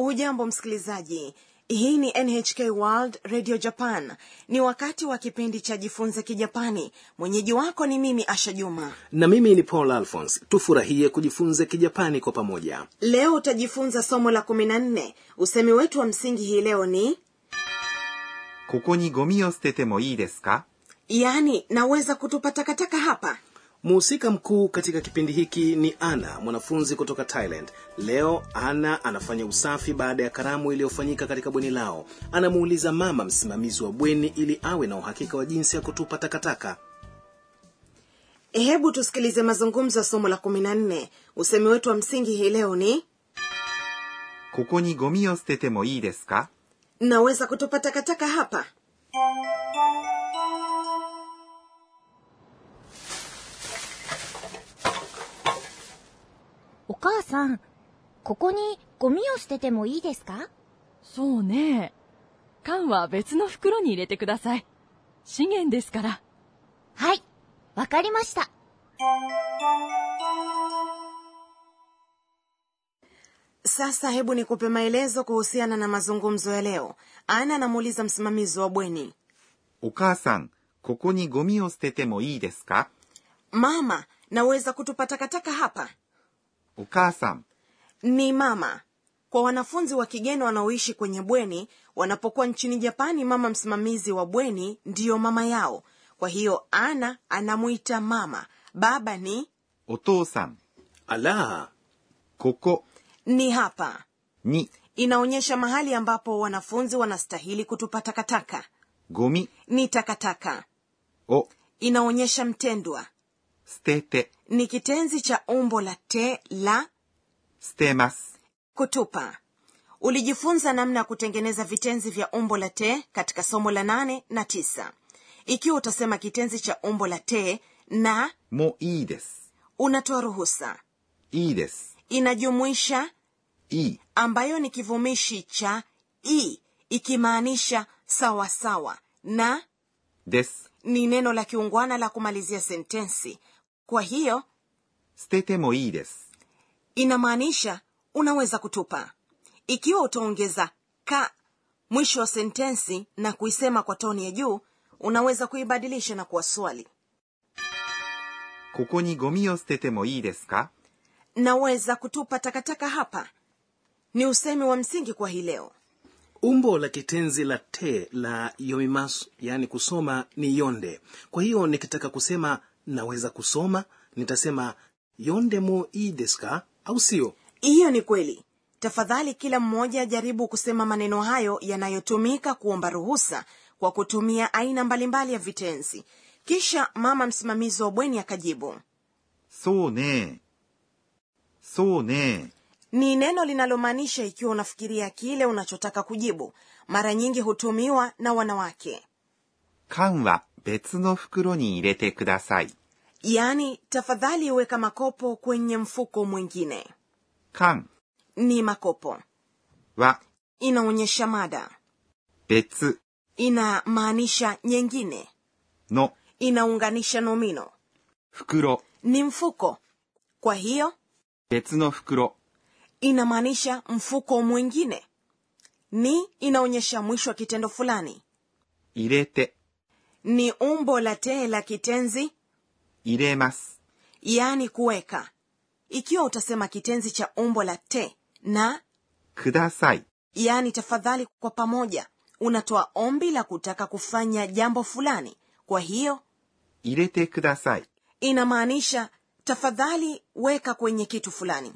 hujambo msikilizaji hii ni nhk world radio japan ni wakati wa kipindi cha jifunze kijapani mwenyeji wako ni mimi asha juma na mimi ni paul alphons tufurahie kujifunza kijapani kwa pamoja leo utajifunza somo la kumi na nne usemi wetu wa msingi hii leo ni ここにゴミを捨ててもいいですか yaani naweza kutupa takataka hapa mhusika mkuu katika kipindi hiki ni ana mwanafunzi kutoka thailand leo ana anafanya usafi baada ya karamu iliyofanyika katika bweni lao anamuuliza mama msimamizi wa bweni ili awe na uhakika wa jinsi ya kutupa takataka hebu tusikilize mazungumzo ya somo la kumi na nne usemi wetu wa msingi hii leo ni ここにゴミを捨ててもいいですか naweza kutupa takataka hapa お母さん、ここにゴミを捨ててもいいですかそうね。缶は別の袋に入れてください。資源ですから。 はい、わかりました。 sasa hebu nikupe maelezo kuhusiana na mazungumzo ya leo ana anamuuliza msimamizi wa bweni お母さん、ここにゴミを捨ててもいいですか mama naweza kutupa takataka hapa お母さん、 ni mama kwa wanafunzi wa kigeni wanaoishi kwenye bweni wanapokuwa nchini japani mama msimamizi wa bweni ndiyo mama yao kwa hiyo ana anamwita mama baba ni お父さん、 ala ここ ni hapa に inaonyesha mahali ambapo wanafunzi wanastahili kutupa takataka ゴミ ni takataka を inaonyesha mtendwa 捨てて、 ni kitenzi cha umbo la te la 捨てます。 kutupa ulijifunza namna ya kutengeneza vitenzi vya umbo la te katika somo la nane na tisa ikiwa utasema kitenzi cha umbo la te na もういいです。 unatoa ruhusa いいです。 inajumuisha いい。 ambayo ni kivumishi cha i ikimaanisha sawa sawa na です。 ni neno la kiungwana la kumalizia sentensi kwa hiyo 捨ててもいいです。 inamaanisha unaweza kutupa ikiwa utaongeza ka mwisho wa sentensi na kuisema kwa toni ya juu unaweza kuibadilisha na kuwa swali ここにゴミを捨ててもいいですか naweza kutupa takataka hapa ni usemi wa msingi kwa hii leo umbo la kitenzi la te la yomimasu yaani kusoma ni yonde kwa hiyo nikitaka kusema naweza kusoma nitasema yonde mo ii desu ka au sio hiyo ni kweli tafadhali kila mmoja jaribu kusema maneno hayo yanayotumika kuomba ruhusa kwa kutumia aina mbalimbali ya vitenzi kisha mama msimamizi wa bweni akajibu そうね。そうね。 ni neno linalomaanisha ikiwa unafikiria kile unachotaka kujibu mara nyingi hutumiwa na wanawake 缶は別の袋に入れてください。 yaani tafadhali weka makopo kwenye mfuko mwingine 缶 ni makopo は inaonyesha mada 別 inamaanisha nyingine の inaunganisha nomino 袋。 ni mfuko kwa hiyo 別の袋 inamaanisha mfuko mwingine ni inaonyesha mwisho wa kitendo fulani 入れて ni umbo la tee la kitenzi 入れます。 yaani kuweka ikiwa utasema kitenzi cha umbo la te na ください。 yaani tafadhali kwa pamoja unatoa ombi la kutaka kufanya jambo fulani kwa hiyo 入れてください。 inamaanisha tafadhali weka kwenye kitu fulani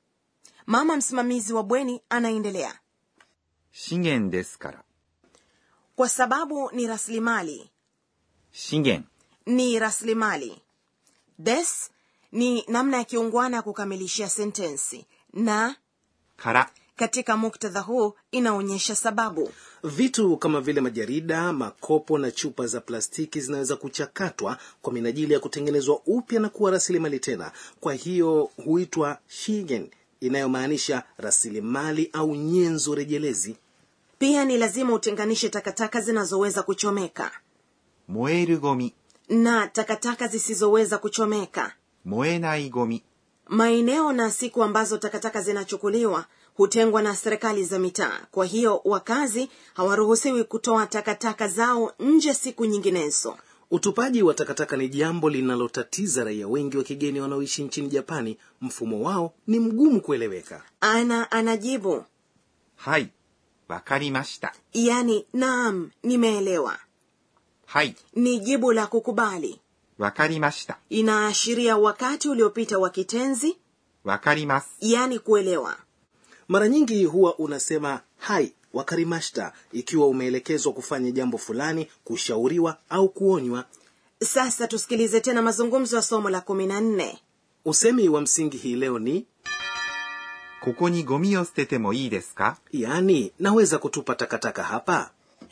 mama msimamizi wa bweni anaendelea 資源ですから。 kwa sababu ni rasilimali 資源 ni rasilimali des ni namna ya kiungwana ya kukamilishia sentensi na から。 katika muktadha huu inaonyesha sababu vitu kama vile majarida makopo na chupa za plastiki zinaweza kuchakatwa kwa minajili ya kutengenezwa upya na kuwa rasilimali tena kwa hiyo huitwa shigen inayomaanisha rasilimali au nyenzo rejelezi pia ni lazima utenganishe takataka zinazoweza kuchomeka 燃えるゴミ。 na takataka zisizoweza kuchomeka 燃えないゴミ。 maeneo na siku ambazo takataka zinachukuliwa hutengwa na serikali za mitaa kwa hiyo wakazi hawaruhusiwi kutoa takataka zao nje siku nyinginezo utupaji wa takataka ni jambo linalotatiza raia wengi wa kigeni wanaoishi nchini japani mfumo wao ni mgumu kueleweka ana anajibu はい。わかりました。 yani naam nimeelewa はい。 ni jibu la kukubali わかりました。 inaashiria wakati uliopita wa kitenzi わかります。 yani kuelewa mara nyingi huwa unasema hai wakarimashta ikiwa umeelekezwa kufanya jambo fulani kushauriwa au kuonywa sasa tusikilize tena mazungumzo ya somo la kumi na nne usemi wa msingi hii leo ni ここにゴミを捨ててもいいですか yaani naweza kutupa takataka hapa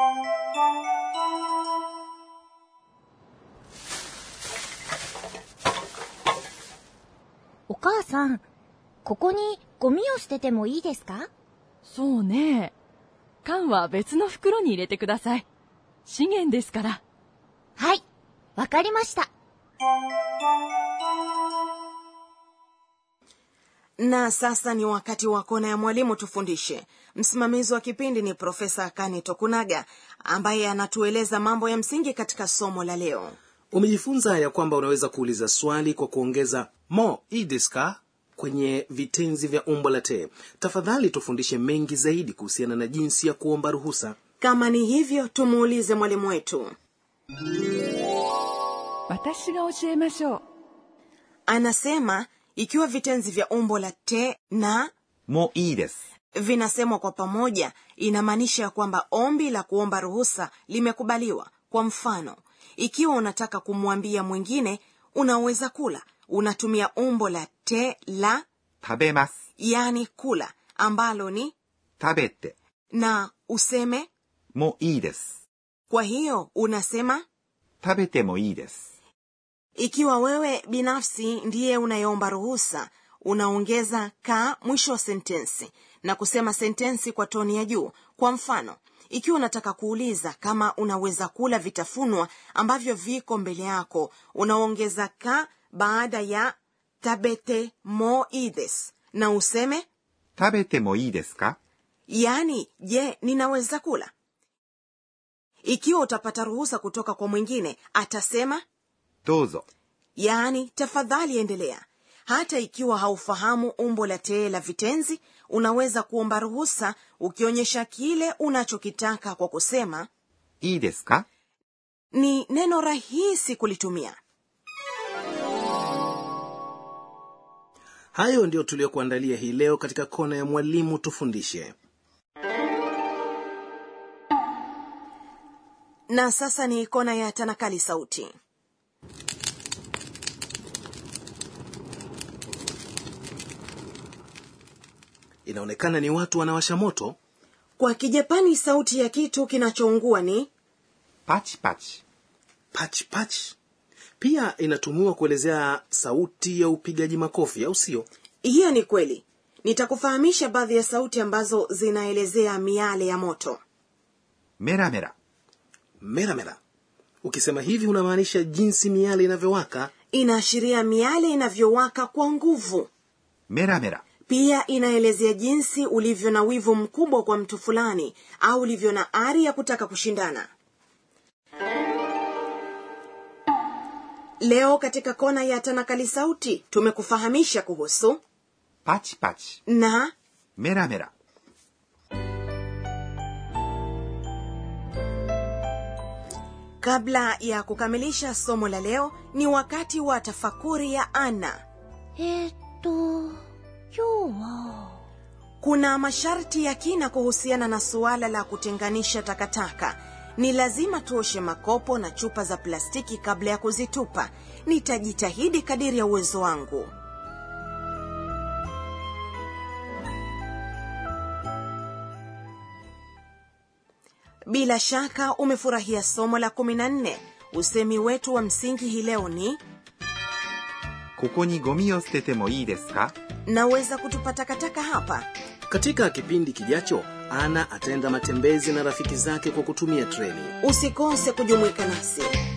お母さん、ここにゴミを捨ててもいいですかそうね。缶は別の袋に入れてください。資源ですから。 はい、わかりました。 na sasa ni wakati wa kona ya mwalimu tufundishe msimamizi wa kipindi ni profesa kani tokunaga ambaye anatueleza mambo ya msingi katika somo la leo umejifunza ya kwamba unaweza kuuliza swali kwa kuongeza mo idiska kwenye vitenzi vya umbo la te tafadhali tufundishe mengi zaidi kuhusiana na jinsi ya kuomba ruhusa kama ni hivyo tumuulize mwalimu wetu 私が教えましょう。 anasema ikiwa vitenzi vya umbo la te na もういいです。 vinasemwa kwa pamoja inamaanisha ya kwamba ombi la kuomba ruhusa limekubaliwa kwa mfano ikiwa unataka kumwambia mwingine unaweza kula unatumia umbo la te la 食べます。 yani kula ambalo ni 食べて。 na useme もういいです。 kwa hiyo unasema 食べてもいいです。 ikiwa wewe binafsi ndiye unayeomba ruhusa unaongeza ka mwisho wa sentensi na kusema sentensi kwa toni ya juu kwa mfano ikiwa unataka kuuliza kama unaweza kula vitafunwa ambavyo viko mbele yako unaongeza ka baada ya tabete mo ides na useme 食べてもいいですか yaani je ninaweza kula ikiwa utapata ruhusa kutoka kwa mwingine atasema どうぞ。 yaani tafadhali endelea hata ikiwa haufahamu umbo la tee la vitenzi unaweza kuomba ruhusa ukionyesha kile unachokitaka kwa kusema いいですか ni neno rahisi kulitumia hayo ndiyo tuliyokuandalia hii leo katika kona ya mwalimu tufundishe na sasa ni kona ya tanakali sauti inaonekana ni watu wanawasha moto kwa kijapani sauti ya kitu kinachoungua ni パチパチ。 pach pach pia inatumiwa kuelezea sauti ya upigaji makofi au sio hiyo ni kweli nitakufahamisha baadhi ya sauti ambazo zinaelezea miale ya moto メラメラ。 meramera ukisema hivi unamaanisha jinsi miale inavyowaka inaashiria miale inavyowaka kwa nguvu メラメラ。 pia inaelezea jinsi ulivyo na wivu mkubwa kwa mtu fulani au ulivyo na ari ya kutaka kushindana leo katika kona ya tanakali sauti tumekufahamisha kuhusu パチパチ。 na メラメラ。 kabla ya kukamilisha somo la leo ni wakati wa tafakuri ya ana えー、っと、今日は、 kuna masharti ya kina kuhusiana na suala la kutenganisha takataka ni lazima tuoshe makopo na chupa za plastiki kabla ya kuzitupa nitajitahidi kadiri ya uwezo wangu bila shaka umefurahia somo la 14 usemi wetu wa msingi hii leo ni ここにゴミを捨ててもいいですか naweza kutupa takataka hapa katika kipindi kijacho ana ataenda matembezi na rafiki zake kwa kutumia treni usikose kujumuika nasi